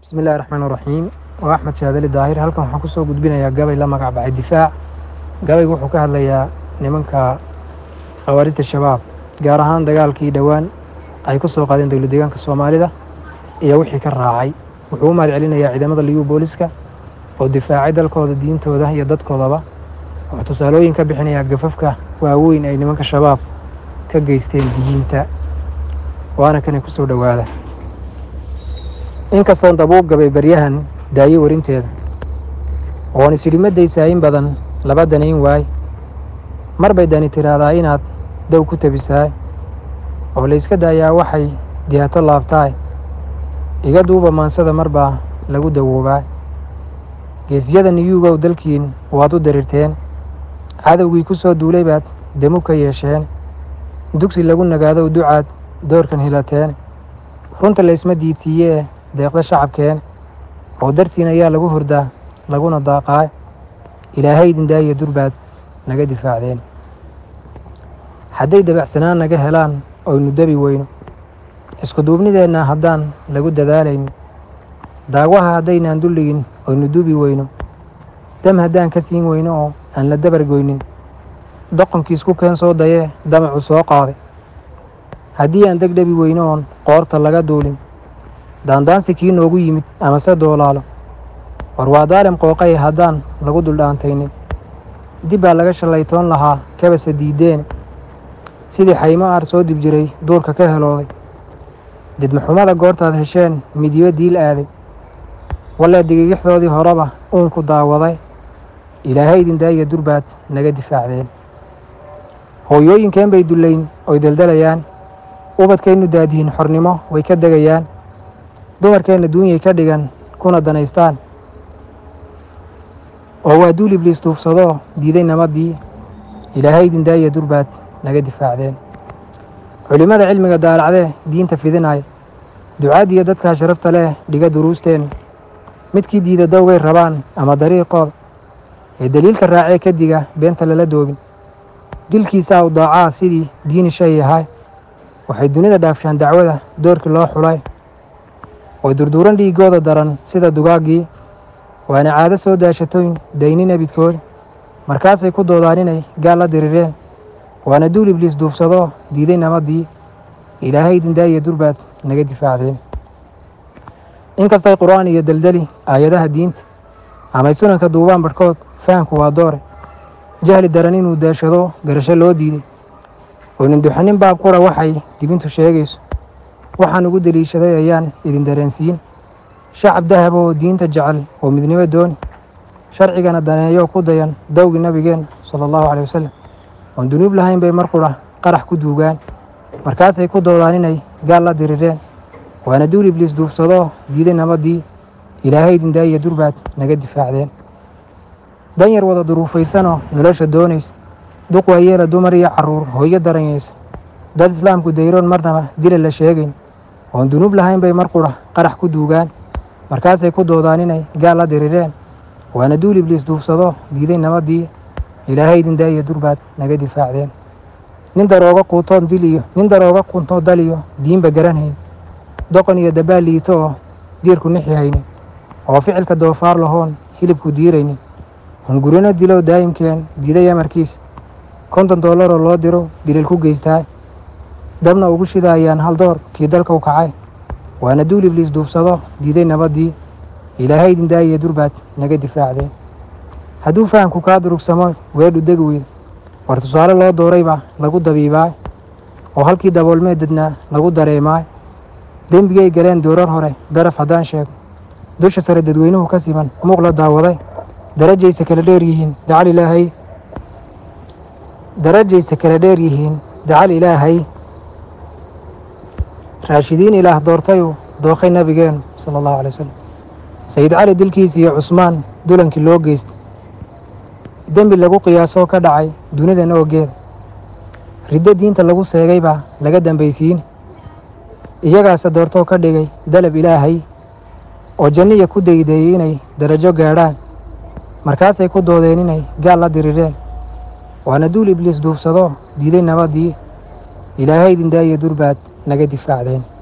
bismi illahi raxmaan raxiim waa axmed shaadali daahir halkan waxaan kusoo gudbinayaa gabay la magac baxay difaac gabaygu wuxuu ka hadlayaa nimanka khawaarijta shabaab gaar ahaan dagaalkii dhowaan ay ku soo qaadeen dowlad deegaanka soomaalida iyo wixii ka raacay wuxuu u mahad celinayaa ciidamada liyu booliska oo difaacay dalkooda diintooda iyo dadkoodaba wuxuu tusaalooyin ka bixinayaa gafafka waaweyn ay nimanka shabaab ka geysteen diyiinta waana kanay ku soo dhowaada inkastoon dabuub gabay baryahan daayo warinteeda oon isidhimadaysaa in badan laba danayn waay mar bay dani tiraahdaa inaad dow ku tabisaay oo layska daayaa waxay dihaato laabtaay iga duuba maansada mar baa lagu dawoobaa geesyada niyuugow dalkiin waad u darirteen cadowgii ku soo duulay baad demu ka yeesheen dugsi lagu nagaadow ducaad doorkan hilateen runta laysma diidsiiyee deeqda shacabkeen oo dartiin ayaa lagu hurdaa laguna daaqaay ilaahay dindaayo durbaad naga difaacdeen hadday dabacsanaan naga helaan oynu debi weyno iskuduubnideenna haddaan lagu dadaalayno daagwaha haddaynaan dulligin oynu dubi weyno dam haddaan ka siin weyno oo aan la dabargoynin doqonkiisku keen soo dayee damacu soo qaaday haddii aan degdhebi weyno oon qoorta laga duulin daandaansi kii noogu yimid amase doolaalo war waa daalim qooqay haddaan lagu duldhaantaynin dib baa laga shallaytoon lahaa kabase diiddeene sidii xaymo aar soo dib jiray duurka ka helooday didmaxumada goortaad hesheen midyo diil aaday wallee digigixdoodii horeba uunku daawaday ilaahay idindaaya durbaad naga difaacdeen hooyooyinkeen bay dullayn oy daldalayaan ubadkaynu daadihin xornimo way ka degayaan dumarkeenna duunyay ka dhigan kuna danaystaan oo waa duul ibliis duufsadoo diiday nabadii ilaahay idindaaya durbaad naga difaacdeen culimmada cilmiga daalacdee diinta fidinaya ducaadiyo dadkaa sharafta leh dhiga duruusteen midkii diida dowgay rabaan ama dariiqooda ee deliilka raacee ka diga beenta lala doobin dilkiisaa u daacaa sidii diini shay yahay waxay dunida dhaafshaan dacwada doorkii loo xulay oo durduuran dhiiggooda daran sida dugaaggii waana caado soo daashatoyn dayni nebidkooda markaasay ku doodaan inay gaal la dirireen waana duul ibliis duufsadoo diiday nabadii ilaahay idindaaya durbaad naga difaacdeen inkastay qur'aan iyo deldeli aayadaha diinta amay sunanka duubaan barhkood fahamku waa doore jahli daran inuu daashado garasho loo diiday oo ninduxanin baab qura waxay dibintu sheegayso waxaan ugu deliishaday ayaan idin dareensiin shacab dahab oo diinta jecel oo midnimo dooni sharcigana daneeyo ku dayan dowgii nabigeenna sala allahu caley wasalam oon dunuub lahayn bay mar qudha qarax ku duugaan markaasay ku doodaan inay gaal la dirireen waana duul ibliis duufsadoo diiday nabadii ilaahay idindaaya durbaad naga difaacdeen dan yar wada duruufaysanoo nolosha doonaysa duq waayeela dumar iyo carruur hooyo daranyaysa dad islaamku dayroon marnaba dila la sheegayn oon dunuub lahayn bay mar qudha qarax ku duugaan markaasay ku doodaan inay gaal la dirireen waana duul ibliis duufsadoo diiday nabadii ilaahay idindaaya durbaad naga difaacdeen nin darooga quutoon dil iyo nin darooga quntoo dal iyo diinba garanhayn doqon iyo dabaal liito oo diirku nixi haynin oo ficilka doofaar lahoon hilibku diiraynin hungurino dilow daa'imkeen diiday amarkiisa konton dollaroo loo diro dilil ku geystaa dabna ugu shidaayaan hal door kii dalka u kacay waana duul ibliis duufsado diiday nabadii ilaahay idindaaya durbaad naga difaacdeen hadduu fahamku kaa durugsamo weedhu degi weydo war tusaale loo dooraybaa lagu dabiibaay oo halkii daboolmee dadnaa lagu dareemaay dembigay galeen doorar hore daraf haddaan sheego dusha sare dadweynuhu ka siman muuq la daawaday darajaysa kala dheer yihiin dacal ilaahay darajaysa kala dheer yihiin dacal ilaahay raashidiin ilaah doortayuu dookhay nabigeenu sala allahu alay wasalam sayid cali dilkiis iyo cusmaan dulankii loo geystay dembi lagu qiyaasoo ka dhacay dunidan oogeeda riddo diinta lagu seegay baa laga dambaysiin iyagaase doortoo ka dhigay dalab ilaahay oo janniya ku daydeeyey inay darajo gaadhaan markaasay ku doodeen inay gaal la dirireen waana duul ibliis duufsadoo diiday nabadii ilaahay idindaaya durbaad naga difaacdeen